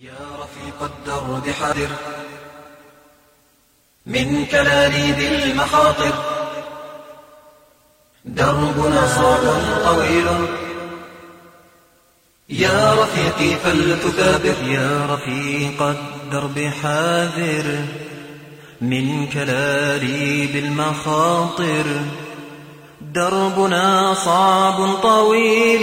يا رفيق الدرب حذر من كلاليب المخاطر دربنا صعب طويل يا رفيقي فلتثابر يا رفيق الدرب حاذر من كلاليب المخاطر دربنا صعب طويل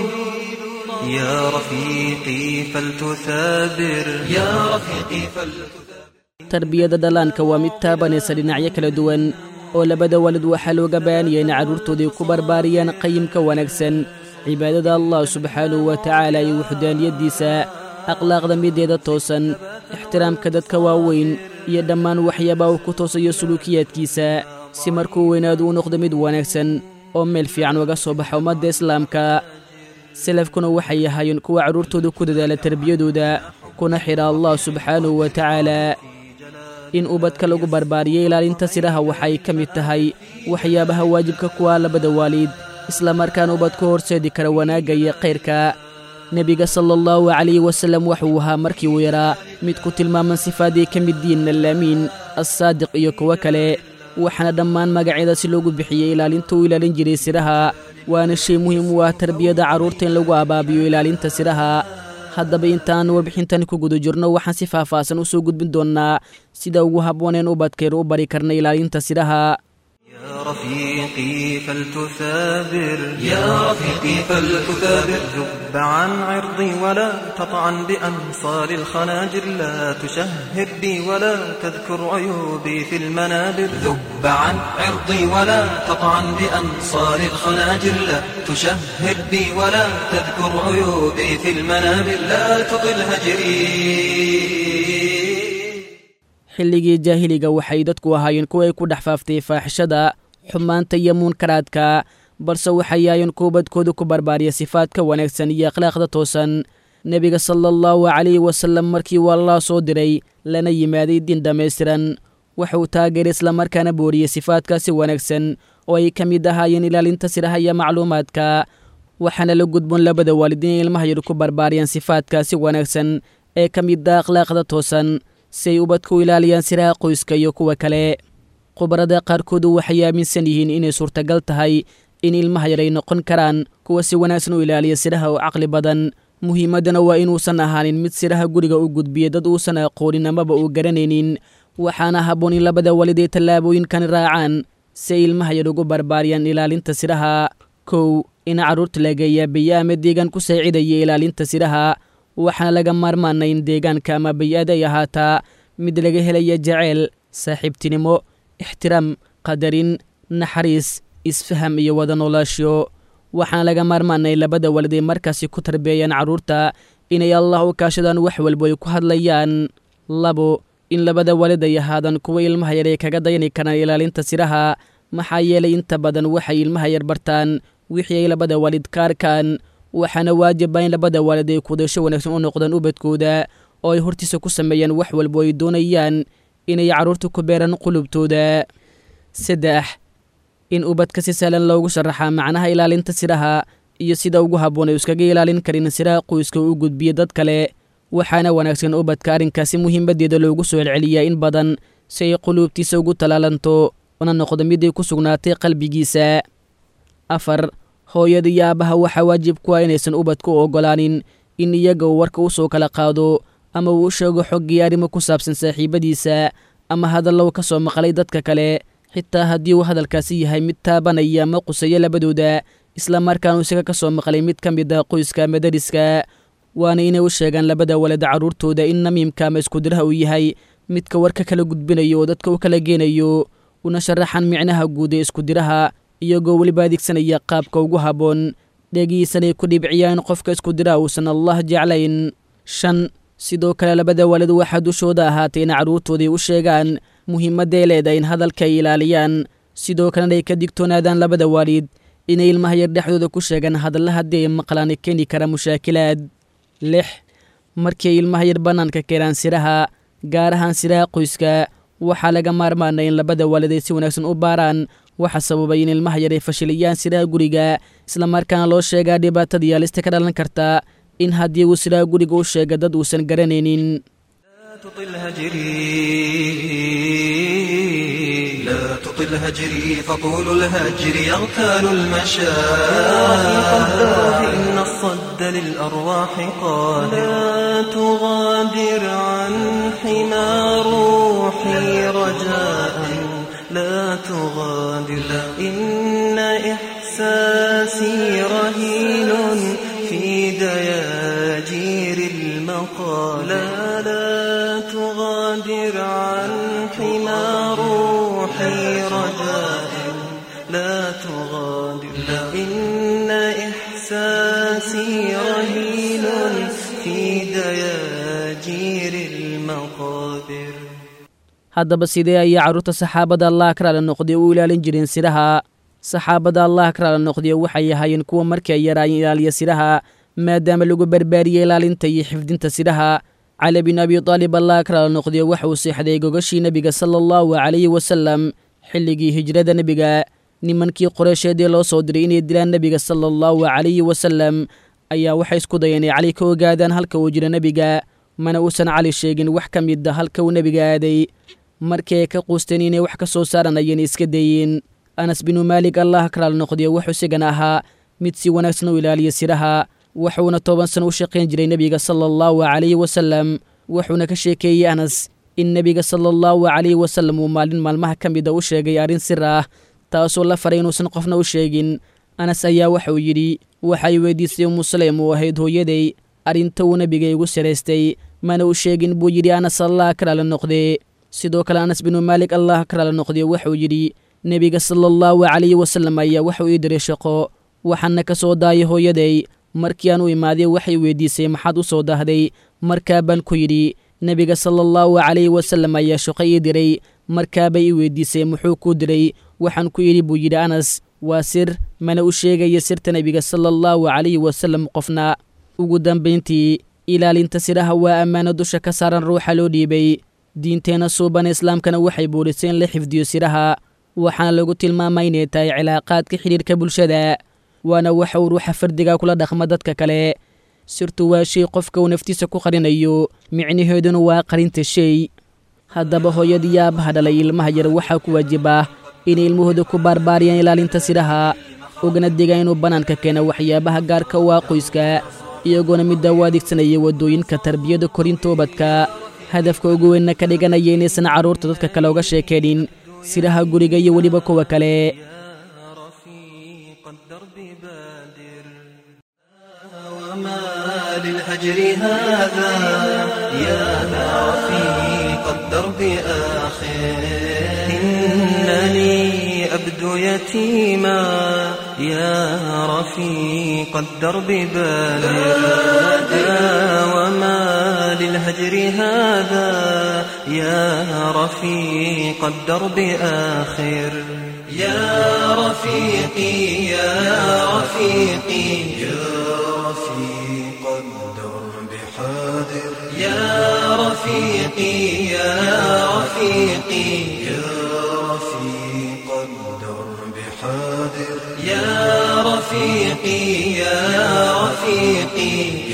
يا رفيقي فلتثابر يا رفيقي فلتثابر tarbiyada dhallaanka waa mid taabanaysa dhinacyo kala duwan oo labada waalid waxaa looga baahanaya inay carruurtoodii ku barbaariyaan qayimka wanaagsan cibaadada allah subxaanahu wa tacaala iyo wuxudaaniyaddiisa akhlaaqda mideeda toosan ixtiraamka dadka waaweyn iyo dhammaan waxyaabaha uu ku toosayo suluukiyaadkiisa si markuu weynaadu u noqdo mid wanaagsan oo meel fiican uga soo baxa ummadda islaamka salafkuna waxay ahaayeen kuwa carruurtooda ku dadaala tarbiyadooda kuna xidha allah subxaanahu wa tacaala in ubadka lagu barbaariyo ilaalinta siraha waxay ka mid tahay waxyaabaha waajibka kuwa labada waalid isla markaana ubadku horseedi kara wanaagga iyo khayrka nebiga sala allahu calayhi wasallam wuxuu ahaa markii uu yaraa mid ku tilmaaman sifaaday ka mid diin allaamiin assaadiq iyo kuwo kale waxaana dhammaan magacyada si loogu bixiyey ilaalinta uu ilaalin jiray siraha waana shay muhiim u ah tarbiyada carruurta in lagu abaabiyo ilaalinta siraha haddaba intaan warbixintan ku guda jirno waxaan si faahfaahsan u soo gudbin doonnaa sida ugu habbooneen ubadkaynu u bari karna ilaalinta siraha يا رفيقي فلتثابر يا رفيقي فلتثابر ذب عن عرضي ولا تطعن بأنصار الخناجر لا تشهر بي ولا تذكر عيوبي في المنابر ذب عن عرضي ولا تطعن بأنصار الخناجر لا تشهر بي ولا تذكر عيوبي في المنابر لا تطل هجري xilligii jaahiliga waxay dadku ahaayeen kuwa ay ku dhex faaftay faaxishada xumaanta iyo muunkaraadka balse waxay ahaayeen kuwa badkooda ku barbaariya sifaadka wanaagsan iyo akhlaaqda toosan nebiga sala allahu calayhi wasallam markii uu allah soo diray lana yimaaday diin dhammaystiran wuxuu taageeray islamarkaana booriyey sifaadkaasi wanaagsan oo ay ka mid ahaayeen ilaalinta siraha iyo macluumaadka waxaana la gudboon labada waalid inay ilmaha yar ku barbaariyaan sifaadkaasi wanaagsan ee ka mid ah akhlaaqda toosan si ay ubadku u ilaaliyaan siraha qoyska iyo kuwa kale khubarada qaarkoodu waxay aaminsan yihiin inay suurtagal tahay in ilmaha yar ay noqon karaan kuwa si wanaagsan u ilaaliya siraha oo caqli badan muhiimaddana waa inuusan ahaanin mid siraha guriga u gudbiya dad uusan aqoonin amaba uu garanaynin waxaana habboon in labada walid ay tallaabooyinkan raacaan si ay ilmaha yar ugu barbaariyaan ilaalinta siraha kow in carruurta laga yaabiya ama deegaan ku saacidaya ilaalinta siraha waxaana laga maarmaana in deegaanka ama bay-ada ay ahaataa mid laga helaya jaceyl saaxiibtinimo ixtiraam qadarin naxariis isfaham iyo wada noolaasho waxaana laga maarmaanay labada walid ay markaasi ku tarbeeyaan carruurta inay allah u kaashadaan wax walbo ay ku hadlayaan labo in labada walid ay ahaadaan kuwa ilmaha yar ay kaga dayani karaan ilaalinta siraha maxaa yeelay inta badan waxay ilmaha yar bartaan wixii ay labada waalid ka arkaan waxaana waajiba in labada waalid ay kudasho wanaagsan u noqdaan ubadkooda oo ay hortiisa ku sameeyaan wax walbo ay doonayaan inay carruurta ku beeraan qulubtooda saddex in ubadka si sahlan loogu sharaxaa macnaha ilaalinta siraha iyo sida ugu habboon ay iskaga ilaalin karin siraha qoyska u gudbiya dad kale waxaana wanaagsan ubadka arrinkaasi muhiimaddeeda loogu soo celceliyaa in badan si ay quluubtiisa ugu talaalanto una noqdo mid ay ku sugnaatay qalbigiisa afar hooyada iyo aabbaha waxaa waajib ku ah inaysan ubadka u oggolaanin in iyaga uu warka u soo kala qaado ama uu u sheego xoggii arrimo ku saabsan saaxiibadiisa ama hadallow ka soo maqlay dadka kale xitaa haddii uu hadalkaasi yahay mid taabanaya ama qusaya labadooda islamarkaanu isaga ka soo maqlay mid ka mid ah qoyska ama dariska waana inay u sheegaan labada walad carruurtooda in namiimka ama iskudiraha uu yahay midka warka kala gudbinayo oo dadka u kala geenayo una sharaxan micnaha guud ee iskudiraha iyagoo weliba adeegsanaya qaabka ugu habboon dhegihiisanay ku dhibciyaan qofka iskudiraha uusan allah jeclayn shan sidoo kale labada waalid waxaa dushooda ahaatay in carruurtooday u sheegaan muhiimadday leedahay in hadalka ay ilaaliyaan sidoo kalena ay ka digtoonaadaan labada waalid inay ilmaha yar dhexdooda ku sheegaan hadalla haddii ay maqlaan keeni kara mushaakilaad lix markii ay ilmaha yar bannaanka keenaan siraha gaar ahaan siraha qoyska waxaa laga maarmaanay in labada waalid ay si wanaagsan u baaraan waxa sababay in ilmaha yar ay fashiliyaan siraha guriga islamarkaana loo sheegaa dhibaatadii halista ka dhalan karta in haddii uu sidaa guriga u sheega dad uusan garanaynin تطل هجري لا تطل هجري فطول الهجر يغتال قدر المشاعر إن الصد للأرواح قال لا تغادر عن حمى روحي رجاء لا تغادر إن إحساسي رهين في دياجير المقال لا لا تغادر عن حمى روحي رجاء لا تغادر إن إحساسي رهين في دياجير المقابر haddaba sidee ayay carruurta saxaabada allah karaala noqday u ilaalin jireen siraha saxaabada allah karaala noqday waxay ahaayeen kuwa markii ay yaraayeen ilaaliya siraha maadaama lagu barbaariyey ilaalinta iyo xifdinta siraha cali bin abi taalib allah karaala noqday waxa uu seexday gogashii nebiga sala allahu calayhi wasalam xilligii hijrada nebiga nimankii qoreysheedii loo soo diray inay dilaan nebiga sala allahu calayhi wasalam ayaa waxay isku dayeen inay cali ka ogaadaan halka uu jiro nebiga mana uusan cali sheegin wax ka mid a halka uu nebiga aaday markii ay ka quusteen inay wax ka soo saaranayeen iska dayeen anas binu maalik allah karaal noqday wuxuu isigana ahaa mid si wanaagsan u ilaaliya siraha wuxuuna toban sano u shaqayn jiray nebiga sala allahu calayhi wasalam wuxuuna ka sheekeeyey anas in nebiga sala allahu calayhi wasalam uu maalin maalmaha ka mida u sheegay arrin sir ah taasoo la faray inuusan qofna u sheegin anas ayaa waxauu yidhi waxay weydiisay umu saleym uu ahayd hooyaday arrinta uu nebiga igu siraystay mana u sheegin buu yidhi anas allah karaala noqdee sidoo kale anas binu maalik allah karaala noqday wuxuu yidhi nebiga sala allahu calayhi wasalam ayaa waxuu ii diray shaqo waxaana ka soo daayay hooyaday markii aan u imaaday waxay weydiisay maxaad u soo dahday markaa baan ku yidhi nebiga sala allahu calayhi wasalam ayaa shaqo ii diray markaabay ii weydiisay muxuu kuu diray waxaan ku yidhi buu yidhi anas waa sir mana u sheegaya sirta nebiga sala allahu calayhi wasalam qofna ugu dambayntii ilaalinta siraha waa ammaano dusha ka saaran ruuxa loo dhiibay diinteenna suubana islaamkana waxay buurisay in la xifdiyo siraha waxaana lagu tilmaamay inay tahay cilaaqaadka xidhiirka bulshada waana waxa uu ruuxa fardiga kula dhaqma dadka kale sirtu waa shay qofka uu naftiisa ku qarinayo micnaheeduna waa qarinta shay haddaba hooyadii aabaha dhalay ilmaha yar waxaa ku waajibah inay ilmahooda ku baarbaariyaan ilaalinta siraha ogana digaan inuu bannaanka keena waxyaabaha gaarka u ah qoyska iyagoona middaa u adeegsanaya waddooyinka tarbiyada korintoobadka hadafka ugu weynna ka dhiganaya inaysan carruurta dadka kale uga sheekeenin siraha guriga iyo weliba kuwa kale رفيق الدرب بادر وما للهجر هذا يا رفيق الدرب آخر إنني أبدو يتيما يا رفيق الدرب بادر وما للهجر هذا يا رفيق الدرب آخر يا رفيقي يا رفيقي يا رفيق الدرب حاضر يا رفيقي يا رفيقي يا رفيق الدرب حاضر يا رفيقي يا رفيقي